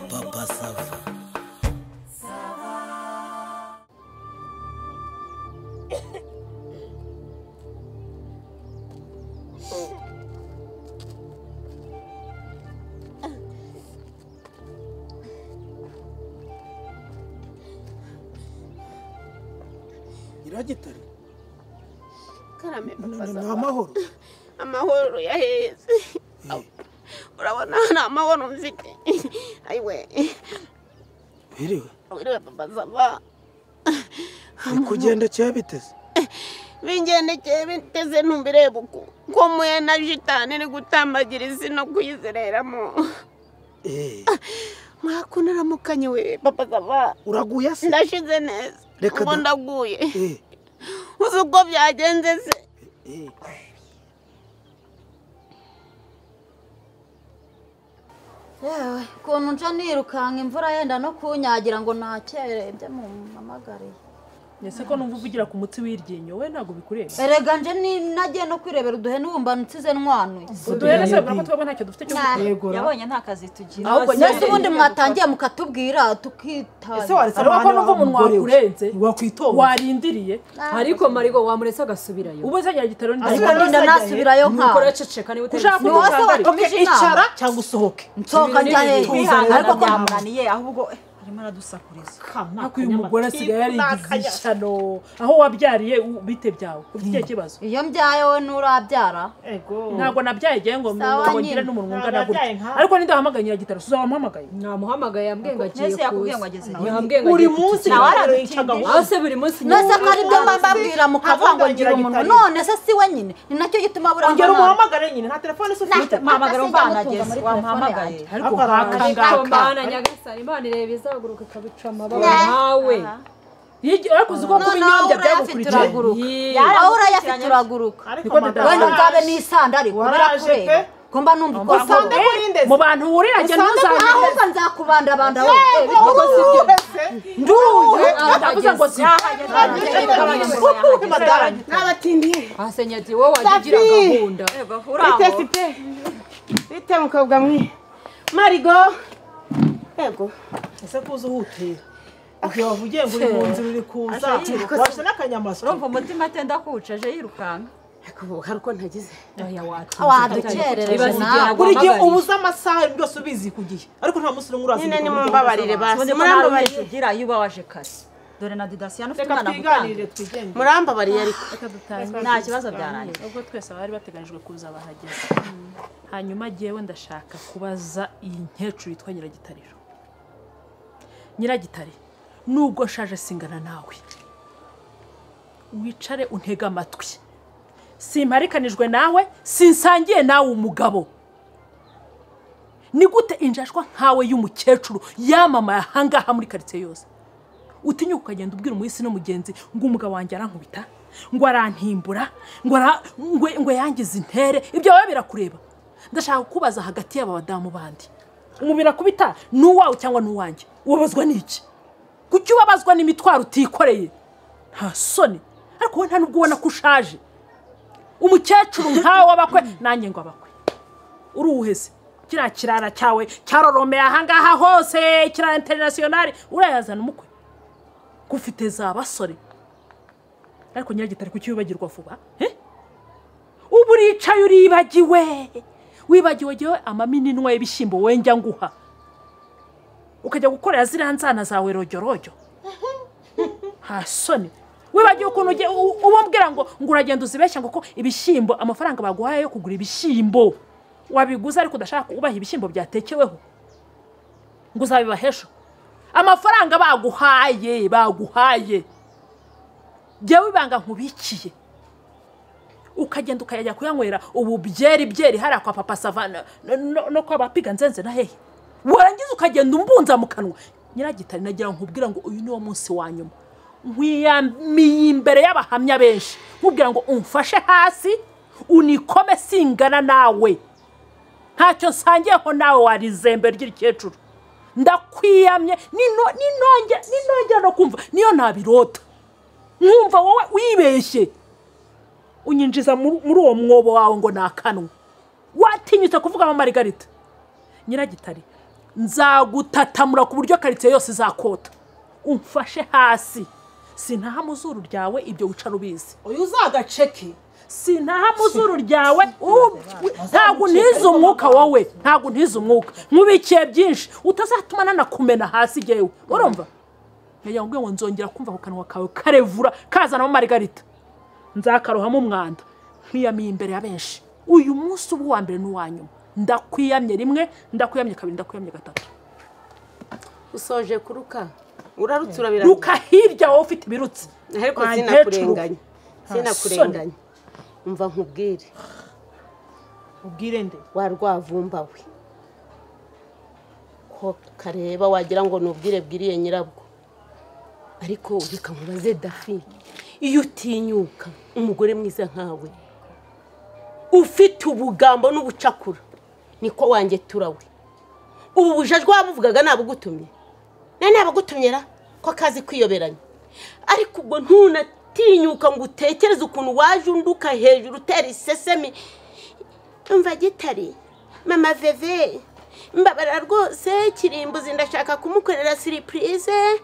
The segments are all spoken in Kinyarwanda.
Papa Sava. Nyiragitare karame ni papa ni Sava. amahoro amahoro yaheze Eh, urabona nta mahoro mfite ayiwe biriwe wiriwe papa Sava. ni kugenda cyabiteze bingendekeye biteze ntumbirebe uko ko muye na jitani iri gutambagira isi no kuyizereramo Eh, mwakunda uramukanye we papa Sava. uraguye se ndashize neza Reka ubu da- ndaguye Eh, uzi uko byagenze se eh. yewe ukuntu nca nirukanka imvura yenda no kunyagira ngo nakere ibyo mumpamagariye ese ko numva uvugira ku mutsi w'iryinyo we ntabwo bikureba erega nje ninagiye no kwirebera uduhene wumva nsize ntwanuye uduhere se babura ko twebwe ntacyo dufite cyo Nah, gukora yabonye nta kazi tugira ahubwo mbese ubundi mwatangiye mukatubwira ese tukitaye waretse ariko ko numva wa umunwa mugore we? wakurenze wakwitonda warindiriye ariko marigo wamuretse agasubirayo ubu se nyagitaro ni ariko ndinda nasubirayo ukora nkawe ceceka niba Ushaka utari ni wowe se wakomeje inama cyangwa usohoke nsohoka njya hehe ariko ko byamunaniye ahubwo eh, arimo aradusakuriza ariko uyu mugore asigaye yarigize ishyano aho wabyariye u- bite byawe ufite ikihe kibazo iyo mbyaye wowe nturabyara ntabwo nabyaye igihe ngo Sawa ngo nyine. ngire n'umuntu ungana gutya ariko nindahamagaye nyagitaro suzabamuhamagaye namuhamagaye yambwiye ngo agiye Ntese yakubwiye ngo ageze kuza yambwiye ngo buri agiye munsi kuza. nawe aradutinda aho se buri munsi ni nese wowe. ko aribyo mba mbabwira mukavuga ngo ngira umunwa none se si we nyine ni nacyo gituma burangwa ongera nabi umuhamagare nyine nta telefone se ufite mpamagara Ntase umvana nzamutunga muri ageze telefone wamuhamagaye ariko Akora nkakangaka Imana nyagasani imana ireba izaguruka ikabica amababa nawe ariko uzi ko kuba noneho inyobya urayafite byagukurikiye uraguruka Yee. aho urayafite uraguruka ariko Niko madame wenda waraje. nzabe n'isanda ariko Waraje birakureba pe. ngomba numva uko avuga usange kuri ndetse mu bantu wurira jya ntuzagende ahubwo nzakubandabanda wowe wese nduruye ndavuze ngo si ubu madame n'abatindiye asenye ati wowe wajya ugira Safi! gahunda bitesi pe bite mukobwa mwe marigo yego ese kuza uhutira igihe wavugiye ngo uri mu nzira uri kuza washyize n'akanyamasyo urumva umutima atenda kuwuca aje yirukanka ariko ubu hari uko ntagize aya wacu wadukerereje nawe buri gihe ubuze amasaha ibintu byose ubizi ku gihe ariko nta munsi n'umwe uraza nyine igihe nimumbabarire basi murambabariye ugira iyo uba waje kare dore na didasiyani ufite reka umwana twiganirire twigenge murambabariye ariko nta kibazo byarangiye ubwo twese abari bateganyijwe kuza bahageze hanyuma jyewe ndashaka kubaza iyi nkecuru yitwa nyiragitariro nyiragitare nubwo nshaje singana nawe wicare untege amatwi simparikanijwe nawe sinsangiye nawe umugabo ni gute injashwa nkawe y'umukecuru yamamaye ahangaha muri karitsiye yose utinyuka ukagenda ubwira umuhisi n'umugenzi ngo umugabo wanjye arankubita ngo arantimbura ngo ara- ngo ngo yangize intere ibyo wowe birakureba ndashaka kukubaza hagati y'aba badamu bandi umubiri akubita ni uwawe cyangwa ni uwanjye ubabazwa n'iki kuki ubabazwa n'imitwaro utikoreye nta soni ariko wowe nta n'ubwo ubona ko ushaje umukecuru nkawe w'abakwe nanjye ngo abakwe uruwuheze kiriya kirara cyawe cyaroromeye ahangaha hose kirara interinasiyonari urayazana umukwe gufite za basore ariko nyiragitari kuki wibagirwa vuba eh? ubu uricaye uribagiwe wibagiwe jyewe amamininwa y'ibishyimbo wenjya nguha ukajya gukorera ziriya nzana zawe rojyorojyo nta soni wibagiwe ukuntu ugiye- u- ubabwira ngo ngo uragenda uzibeshya ngo ko ibishyimbo amafaranga baguhaye yo kugura ibishyimbo wabiguze ariko udashaka kubaha ibishyimbo byatekeweho ngo uzabibahesha amafaranga baguhaye baguhaye jyewe ibanga nkubikiye ukagenda ukayajya kuyanywera ubu byeri byeri hariya kwa papa savana no- no- no kwa bapiga nzenze na hehe warangiza ukagenda umbunza mu kanwa nyiragitari nagira nkubwira ngo uyu ni wo munsi wa nyuma nkwiyamiye imbere y'abahamya benshi nkubwira ngo umfashe hasi unikome singana nawe ntacyo nsangiyeho nawe warizembe ry'ikecuru ndakwiyamye nino- ninonge- ninongera no kumva niyo ntabirota nkumva wowe wibeshye unyinjiza muri muri uwo mwobo wawe ngo ni akanwa watinyutse kuvuga ama marigarita nyiragitare nzagutatamura ku buryo karitsiye yose izakota umfashe hasi sintaha mu zuru ryawe ibyo wicara ubizi uyu uzagaceke sintaha mu zuru ryawe ubu- ntabwo untize umwuka wowe ntabwo untize umwuka nkubikiye byinshi utazatuma nanakumena hasi yewe urumva ngira ngo ngo nzongera kumva ku kanwa kawe karevura kazanamo marigarita nzakarohamo umwanda nkwiyamiye imbere ya benshi uyu munsi uba uwa mbere n'uwa nyuma ndakwiyamye rimwe ndakwiyamye kabiri ndakwiyamye gatatu usoje kuruka urarutse urabiranga ruka hirya wowe ufite ibirutsi ariko Wa sinakurenganya mpecuruka. sinakurenganya umva nkubwire ubwire nde wa rwavumba we ko kareba wagira ngo ni ubwire bwiriye nyirabwo ariko reka nkubaze dafi iyo utinyuka umugore mwiza nkawe ufite ubugambo n'ubucakura niko wanjye turawe ubu bujajwe wabuvugaga nabugutumye nani abagutumye ra ko akazi kwiyoberanya ariko ubwo ntunatinyuka ngo utekereze ukuntu waje unduka hejuru utera isesemi umva gitari mama veve mbabara rwose kirimbuzi ndashaka kumukorera siripurize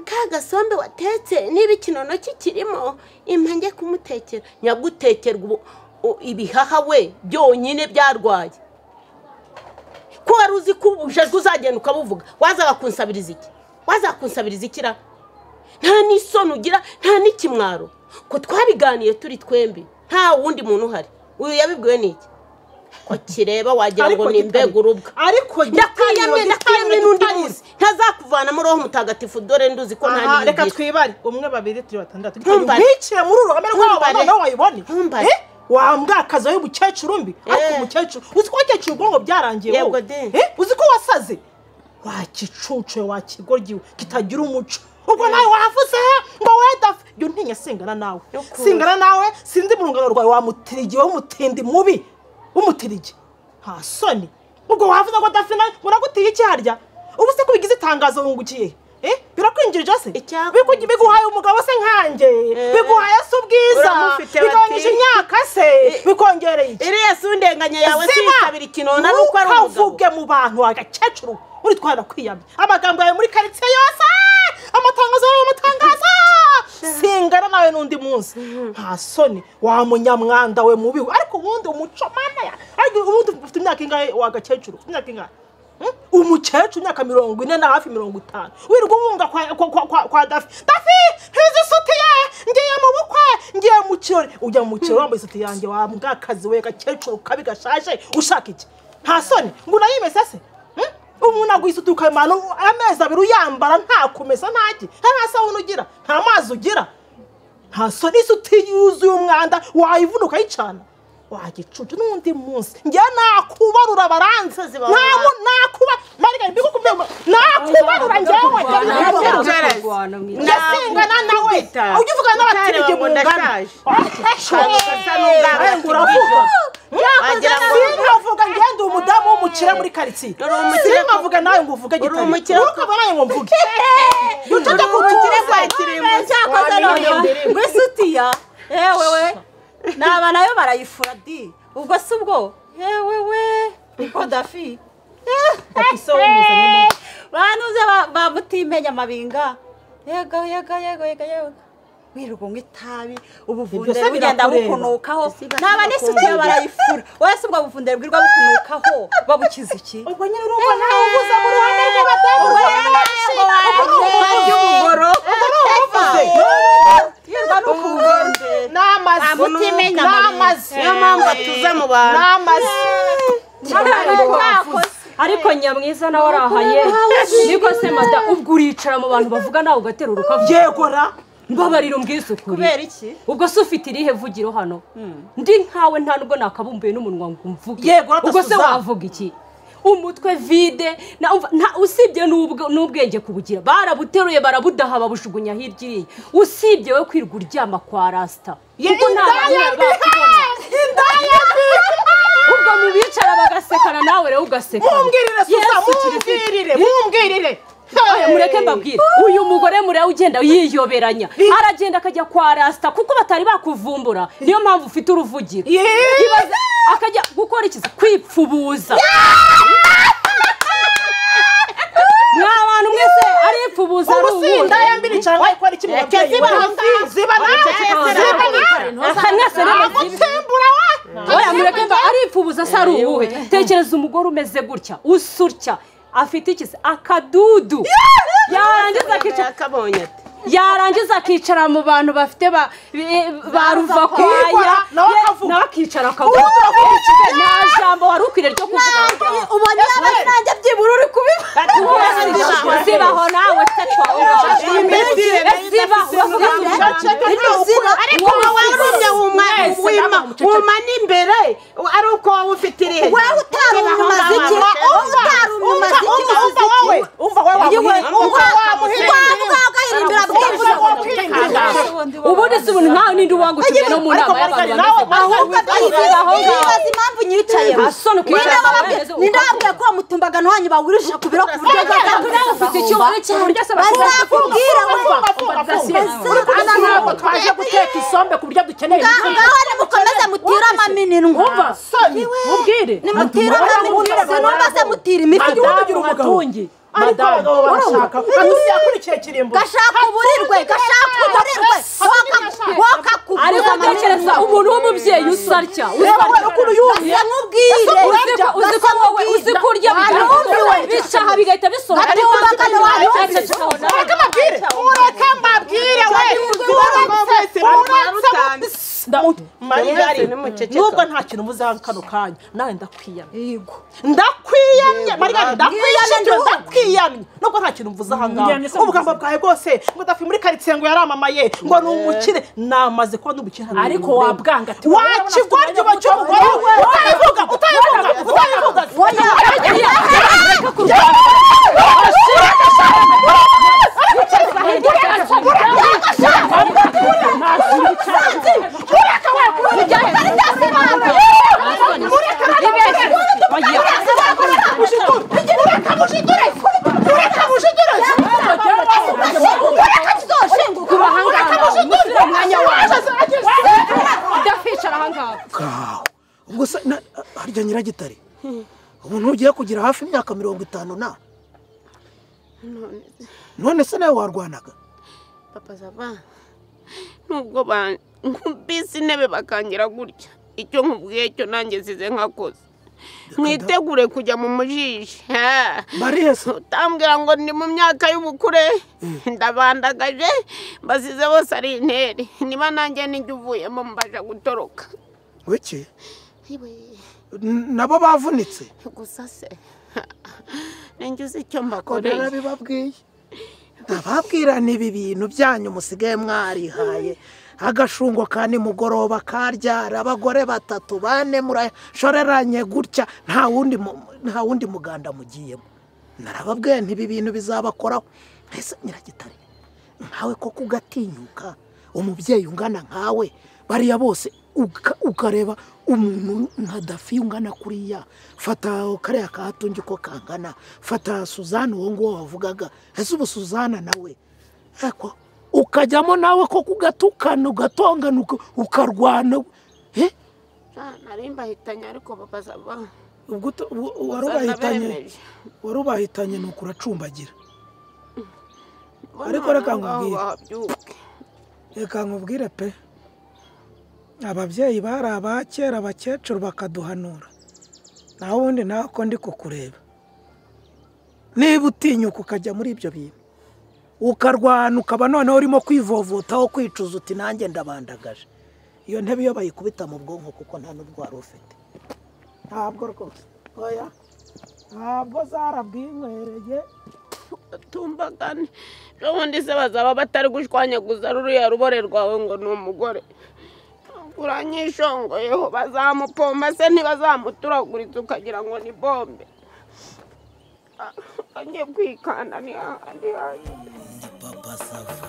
ka gasombe watetse niba ikinono kikirimo impange kumutekera nyagutekerwa ubu- u- ibihaha we byonyine byarwaye ko wari uzi ko ubujajwe uzagenda ukabuvuga wazaga kunsabiriza iki wazaga kunsabiriza iki ra nta n'isoni ugira nta n'ikimwaro ko twabiganiye turi twembi nta wundi muntu uhari uyu yabibwiwe n'iki ko kireba wagira ngo ni mbega urubwa ariko ndakwiyamye ndakwiyamye n'undi munsi ntazakuvanamo roho mutagatifu dore nduzi ko nta aha reka niyigira twibare umwe babiri turi batandatu Ntumbare. ntikire muri uru ruhame rwabo Ntumbare. noneho wayibone Ntumbare. Eh, wambwakaza y'umukecuru mbi ariko Eh. umukecuru uzi ko wakecuru ubwonko byarangiye Yego wowe. de. Eh, uzi ko wasaze wakicucuye wakigoryiwe kitagira umuco ubwo nawe wavuze ngo wedafe iyo ntinya singana nawe Yuko. singana nawe sinzi mu rungano rwawe wamutirigi w'umutindi mubi w'umutirigi nta soni ubwo wavuze ngo dafe nawe muragutiye iki harya ubu se ko bigize itangazo wungukiye eh birakwinjirije se Icyakwinjirije. Biku- biguhaye umugabo se nkanjye biguhaye se ubwiza Uramufite bati. bigabanyije imyaka se bikongereye iki iriya si undenganya yawe siyitabira ikinona nuko ari umugabo ntukavuge mu bantu agakecuru muri twara kwiyamye amagambo yawe muri karitsiye yose amatangazo yawe amatangazo singana nawe n'undi munsi nta soni wa munyamwanda we mubi we. ariko ubundi umuco mana ya ariko ubundi ufite imyaka ingahe wa gakecuru Ufite imyaka ingahe Hmm? umukecuru imyaka mirongo ine na hafi mirongo itanu wirirwa ubunga kwa, kwa, kwa, kwa, kwa dafi dafi ntizi isutiye ngiye mu bukwe ngiye mu kirori ujya mu kirori wambaye isutiye yanjye wa mbwakazi we gakecuru kabi gashaje ushaka iki nta soni ngo unayimese se Hmm? umuntu agwisuta ukamara amezi abiri uyambara nta kumesa ntaki nta sabuni ugira nta mazi ugira nta soni isutiye yuzuye umwanda wayivuna ukayicana wagicucu n'undi munsi njyewe nakubarura baranze Abasazi bawe ntamu nakuba marigari mbikukumbe nakubarura njyewe ndasengana nawe ujya uvugana n'abaturage mu ngana uravuga Wagira ngo- sinkavuga ngende umudamu w'umukire muri karitsiye Uri umukire ko- sinkavuga nawe ngo uvuge Uri gitari umukire ko- ukavuga nawe ngo mvuge uri ucece umukire kutuza kwa kirimbuzi cyakoze none ngo isutiya yewewe naba nayo barayifura di ubwo si ubwo yewewe niko dafi ise we muzanye banuze bamutimenya amabinga yego yego yego yego yego wirirwa unywa itabi Ibyo ubuvundere se bugenda birakureba. bukunukaho naba n'isutiye barayifura wese ubwo buvundere bwirwa bukunukaho babukiza iki ubwo nyine urumva nawe uguze mu ruhande rw'abatavuga yirirwa no ku n'amazi utimenya n'amazi niyo mpamvu atuza mu bantu n'amazi ariko nyamwiza nawe arahaye niko se mada ubwo uricara mu bantu bavuga nawe ugaterura ukavuga yegora mbabarira ubwisukure kubera iki ubwo se ufite irihe vugiro hano ndi nkawe nta nubwo nakabumbuye n'umunwa ngo umvuge Yego, urata ubwo se Suzanne. wavuga iki umutwe vide na- umva, nta- usibye n'ubwe- n'ubwenge kubugira barabuteruye barabudaha babujugunya hirya iriya usibye we kwirirwa uryama kwa rasita Ye- indaya mbi! indaya mbi! ubwo mu bicara bagasekana nawe rero ugasekana mumbwirire susa Yesu Kirisitu. mumbwirire mumbwirire Oya, mureke mbabwire uyu mugore mureba ugenda yiyoberanya aragenda akajya kwa rasita kuko batari bakuvumbura niyo mpamvu ufite uruvugiro Ye- Ibaze- akajya gukora ikiza kwipfubuza mwa bantu mwese aripfubuza ari ubusinda ubuhe yambiri cyangwa ikora iki mu babyeyi ziba we? ahangaha. ziba nawe ziba aha mwese niba nawe oya mureke mba aripfubuza se ari ubuhe tekereza umugore umeze gutya usa utya afite ikiza akadudu yarangiza akicara yakabonye ati yarangiza akicara mu bantu bafite ba bi- ba ruvakwaya nawe ye- akavuga. nawe akicara akavuga nta jambo wari ukwiriye ryo kuvuga ubona n'abasange byibura uri kubiba zibaho nawe se iyi minsi twawe ariko wowe warumye wuma wima wuma n'imbere ari uko wowe ufite irihe wowe utarumye umuziki wowe utarumye umuziki umva wowe umva wowe wamuhinda umva wamuhinda wagahirimbira bwije ubundi si ubuntu nkaho n'indi uwangukiwe no mu ariko nama Marikari y'abantu nawe bameze ahubwo twibaza impamvu nyicayeho asoni nindababwiye ko wamutumbagano wanyu bawurusha ku biro ku buryo nawe ufite icyo uri cyo uburyo se bazakubwira we uri kubona ntabwo twaje guteka isombe ku buryo dukeneye ngaho ngaho nimukomeze mutire amaminirwa umva mubwire nimutire amaminirwa sinumva se mutira imifuka madamu hatungi ariko abagabo barashaka adusiya kuri icyo kirimbo gashaka uburirwe gashaka uburirwe ariko wakakubuza tekereza umuntu w'umubyeyi usa atya usa wowe atya ukuntu yumye uzi ko- uzi ko wowe uzi ko urya bigahaha bicaha bigahita bisohoka Ariko bakana wanyu Icyo kikabona. ureka mbabwire we uretse uretse Marigari nubwo nta kintu muzaha kano kanya nawe ndakwiyamye yego ndakwiyamye marigari ndakwiyamye Yego. ndakwiyamye nubwo nta kintu mvuze aha ngaha Yamye se ubugambo bwawe bwose ngo dafi muri karitsiye ngo yaramamaye ngo ni umukire namaze kubona umukire hano ariko bimureba. wabwanga ati wowe urabona afite wakigo ryuba umwanya cy'umugore muto, wowe we utayivuga utayivuga utayivuga udakwicara aha ngaha kawe ubwo se na- harya nyiragitare umuntu ugiye kugira hafi imyaka mirongo itanu nawe none se nawe warwanaga papa zava nubwo nkubise intebe bakangira gutya icyo nkubwiye cyo nanjye zize nkakoze mwitegure kujya mu mujiji Ha. barihe se utambwira ngo ni mu myaka y'ubukure ndabandagaje basize bose ari intere niba nanjye n'ijya uvuyemo mbasha gutoroka wiki N- nabo bavunitse gusa se ninjye uzi icyo kode mbakoreye nabibabwiye ndababwirana ibi bintu byanyu musigaye mwarihaye agashungo ka nimugoroba karyara abagore batatu bane murashoreranye gutya nta wundi mu- nta wundi muganda mugiyemo narababwiye ntibi bintu bizabakoraho mbese nyiragitare nkawe koko ugatinyuka umubyeyi ungana nkawe bariya bose uka- ukareba umuntu nka dafi ungana kuriya fata kariya kahatungi ko kangana fata suzanne uwo nguwo wavugaga ese ubu suzanne nawe ariko ukajyamo nawe ko kugatukana ugatongana uka- ukarwana Eh, nari mbahitanye ariko papa zava ubwo uta- ubu- wari ubahitanye wari ubahitanye ni ukuracumbagira Ariko reka nkubwire. nkubwire reka nkubwire pe ababyeyi bari aba kera abakecuru bakaduhanura naho ubundi nawe ko ndi kukureba niba utinyuka ukajya muri ibyo bintu ukarwana ukaba noneho urimo kwivovotaho kwicuza uti nanjye ndabandagaje iyo ntebe iyo bayikubita mu bwonko kuko nta n'ubwo wari ufite ntabwo rwose oya ntabwo zarabwinywereye tumbagane n'ubundi se bazaba batari gushwanyaguza ruriya rubore rwawe ngo ni umugore uranyishongoyeho bazamupomba se ntibazamuturaguriza ukagira ngo ni bombe agiye kwikanda ni hahandi hahandi papa sava